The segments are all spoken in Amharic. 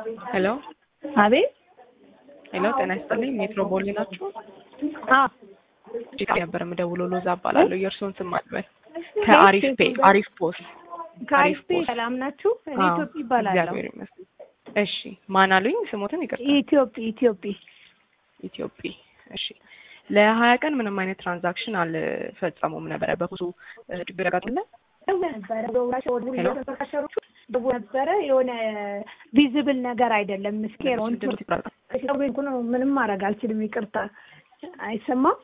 ሄሎ አቤት ሄሎ፣ ጤና ይስጥልኝ። ሜትሮፖሊ ናችሁ? አዎ ጭቃ ነበር የምደውለው። ሎዛ እባላለሁ። የእርስዎን ስም አልበል። ከአሪፍ ፔ አሪፍ ፖስት ከአሪፍ ፔ ፖስት። ሰላም ናችሁ? እኔ አዎ፣ ኢትዮጵ ይባላለሁ። እግዚአብሔር ይመስገን። እሺ፣ ማን አሉኝ? ስሞትን ይቅርታ። ኢትዮጵ ኢትዮጵ ኢትዮጵ። እሺ፣ ለሀያ ቀን ምንም አይነት ትራንዛክሽን አልፈጸሙም ነበረ። በኩሱ ችግር ያጋጥለ ነበረ በውራቸው ወደ ተከሸሩት ደቡ ነበረ የሆነ ቪዚብል ነገር አይደለም። ምስኬር ነው ምንም ማድረግ አልችልም። ይቅርታ አይሰማም።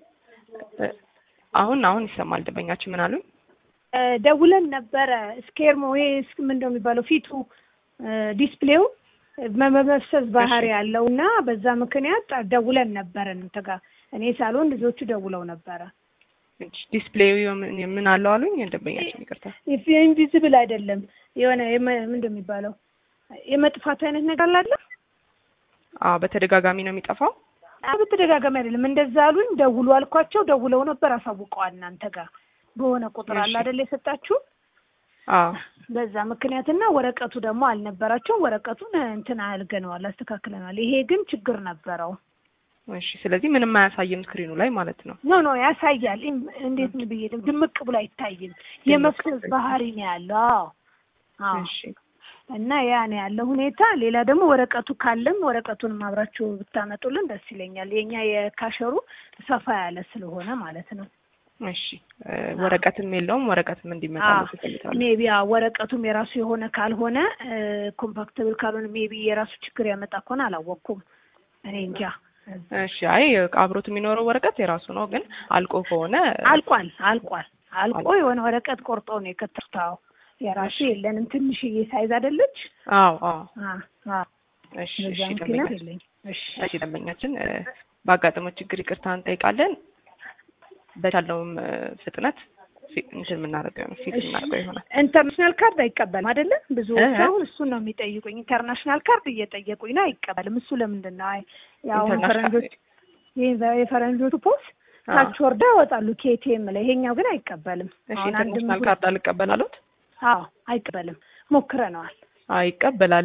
አሁን አሁን ይሰማል። ደንበኛችን ምን አሉኝ? እ ደውለን ነበረ ስኬርሞ ይሄ እስክ- ምንድን ነው የሚባለው ፊቱ ዲስፕሌው መመፍሰስ ባህሪ ያለው እና በዛ ምክንያት ደውለን ነበረ እንተ ጋር እኔ ሳልሆን ልጆቹ ደውለው ነበረ። ዲስፕሌዩ ምን ምን አለው አሉኝ? ደንበኛችን ይቅርታ። ኢንቪዚብል አይደለም የሆነ የመ- ምንድን ነው የሚባለው የመጥፋት አይነት ነገር አላለ። አዎ፣ በተደጋጋሚ ነው የሚጠፋው። አዎ በተደጋጋሚ አይደለም እንደዛ አሉኝ። ደውሉ አልኳቸው። ደውለው ነበር አሳውቀዋል። እናንተ ጋር በሆነ ቁጥር አለ እሺ። አይደለ የሰጣችሁ አዎ በዛ ምክንያትና ወረቀቱ ደግሞ አልነበራቸው። ወረቀቱን እንትን አልገነዋል፣ አስተካክለናል። ይሄ ግን ችግር ነበረው። እሺ። ስለዚህ ምንም አያሳይም ስክሪኑ ላይ ማለት ነው። ኖ ኖ ያሳያል። እም- እንዴት ነው ብዬ ልም- ድምቅ ብሎ አይታይም። የመፍሰስ ባህሪ ነው ያለው። አዎ አዎ። እሺ እና ያ ነው ያለው ሁኔታ። ሌላ ደግሞ ወረቀቱ ካለም ወረቀቱን አብራችሁ ብታመጡልን ደስ ይለኛል። የኛ የካሸሩ ሰፋ ያለ ስለሆነ ማለት ነው። እሺ እ ወረቀትም የለውም። ወረቀትም እንዲመጣ ነው ሜቢ ወረቀቱም የራሱ የሆነ ካልሆነ ኮምፓክተብል ካልሆነ ሜቢ የራሱ ችግር ያመጣ ከሆነ አላወቅኩም። እኔ እንጃ። እሺ። አይ አብሮት የሚኖረው ወረቀት የራሱ ነው፣ ግን አልቆ ከሆነ አልቋል አልቋል አልቆ የሆነ ወረቀት ቆርጦ ነው የከተርታው። የራሱ የለንም። ትንሽዬ ሳይዝ አይደለች? አዎ አዎ። አ አ እሺ በዛ እሺ። ምክንያት ደንበኛችን የለኝ። እሺ እሺ ደንበኛችን እ ባጋጠመው ችግር ይቅርታ እንጠይቃለን። በቻለውም እ ፍጥነት ፊ- እንትን የምናደርገው ነው ፊት የምናደርገው ይሆናል። ኢንተርናሽናል ካርድ አይቀበልም አይደለ? ብዙዎች እ? አሁን እሱን ነው የሚጠይቁኝ። ኢንተርናሽናል ካርድ እየጠየቁኝ ነው። አይቀበልም። እሱ ለምንድን ነው? አይ ያው ኢንተርናሽናል- ፈረንጆች ይሄ የፈረንጆቹ ፖስ አዎ። ታች ወርዳ ያወጣሉ ኬቲኤም ላይ። ይሄኛው ግን አይቀበልም። እሺ አሁን አንድ ኢንተርናሽናል ካርድ አልቀበል አሉት? አዎ አይቀበልም። ሞክረነዋል። አይ ይቀበላል።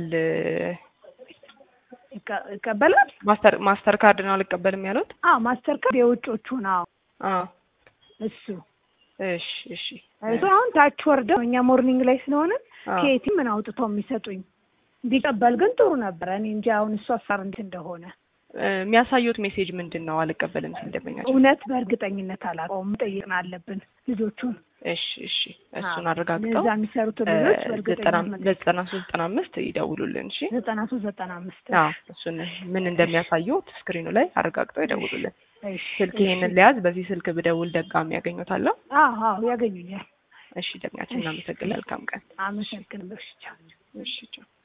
ይቀ- ይቀበላል። ማስተር ማስተር ካርድ ነው አልቀበልም ያሉት? አዎ ማስተር ካርድ የውጮቹ ነው አዎ። እሱ እሺ እሺ። እሱ አሁን ታች ወርደው እኛ ሞርኒንግ ላይ ስለሆነ አዎ። ኬቲ ምን አውጥተው የሚሰጡኝ ቢቀበል ግን ጥሩ ነበር። እኔ እንጂ አሁን እሱ አሳር እንዴት እንደሆነ እ የሚያሳዩት ሜሴጅ ምንድን ነው? አልቀበልም ሲል ደንበኛችን። እውነት በእርግጠኝነት አላውቀውም። ጠይቅን አለብን ልጆቹን እሺ እሺ። እሱን አዎ፣ አረጋግጠው እዛ የሚሰሩትን እ ልጆች ዘጠና በእርግጠኝነት ዘጠና ሶስት ዘጠና አምስት ይደውሉልን። እሺ ዘጠና ሶስት ዘጠና አምስት አዎ እሱን ምን እንደሚያሳዩት ስክሪኑ ላይ አረጋግጠው ይደውሉልን። እሺ፣ ስልክ እሺ። ይሄንን ሊያዝ በዚህ ስልክ ብደውል ደጋሚ ያገኙታለሁ። አዎ አዎ ያገኙኛል። እሺ ደግኛችን እናመሰግናለን። መልካም ቀን። አመሰግናለሁ። እሺ ቻው። እሺ ቻው።